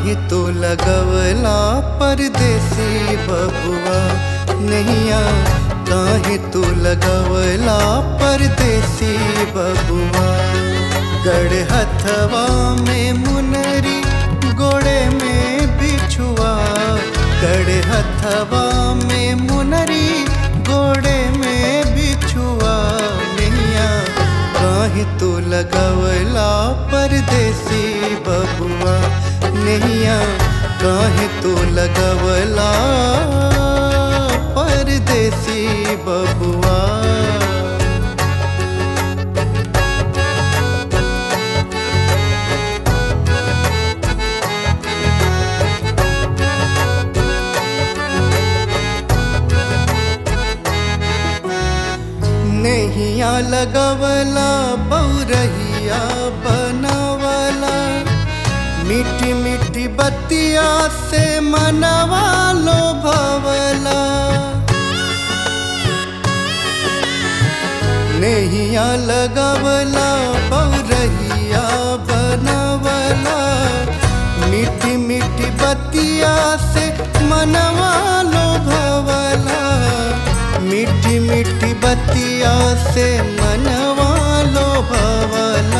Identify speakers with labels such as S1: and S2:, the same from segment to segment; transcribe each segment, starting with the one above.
S1: काहे तो लगवला परदेसी बबुआ नैया काहे तो लगवला परदेसी बबुआ गड़ हथवा में मुनरी गोड़े में बिछुआ गड़ हथवा में मुनरी गोड़े में बिछुआ नैया काहे तो लगवला परदेसी बबुआ नैया काहे तो लगवला परदेसी बबुआ नैया लगवला बौरहिया बनवला मीठी मीठी बतिया से मनवा लो भवला नैया लगवला बौरहिया बनवला मीठी मीठी बतिया से मनवा लो भवला मीठी मीठी बतिया से मनवा लो भवला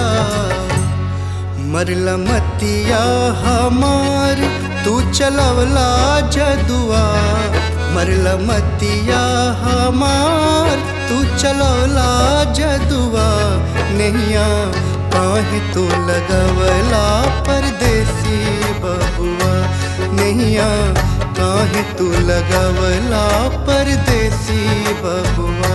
S1: मरला मतिया हमार तू चलवला जदुआ मरला मतिया हमार तू चलवला जदुआ नैया काहे तू लगवला परदेसी बबुआ नैया काहे तू लगवला परदेसी बबुआ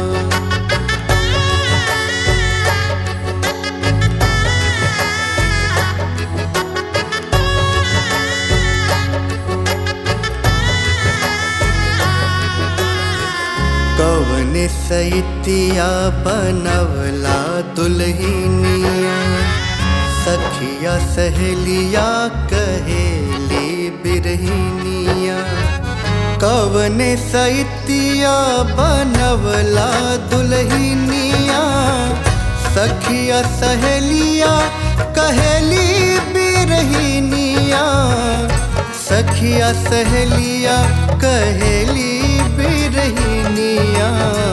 S1: कवन सैतिया बनवला दुल्हनिया सखिया सहेलिया कहेली बिरहिनिया कवन सैतिया बनवला दुल्हनिया सखिया सहेलिया कहेली बिरहिनिया सखिया सहेलिया कहेली बिरहिनिया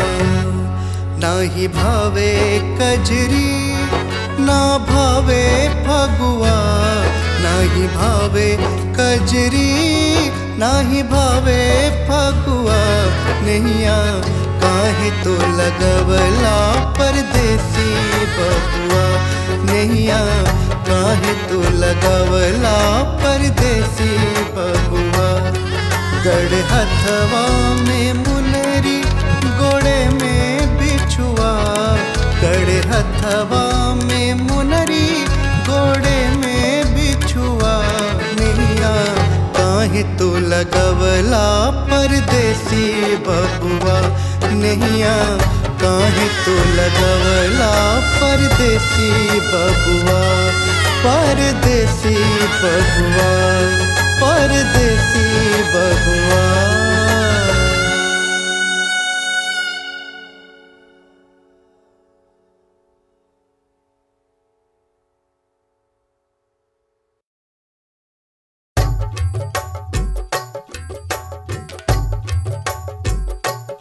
S1: नाही भावे कजरी ना भावे फगुआ नाही भावे कजरी नाही भावे फगुआ नैया काहे तो लगवला परदेसी बबुआ नैया काहे तो लगवला परदेसी बबुआ गड़ हथवा में मुनरी गोड़े में बिछुआ गड़ हथवा में मुनरी गोड़े में बिछुआ नैया काहे तो लगवला परदेसी बबुआ नैया काहे तो लगवला परदेसी बबुआ परदेसी बबुआ परदेसी बबुआ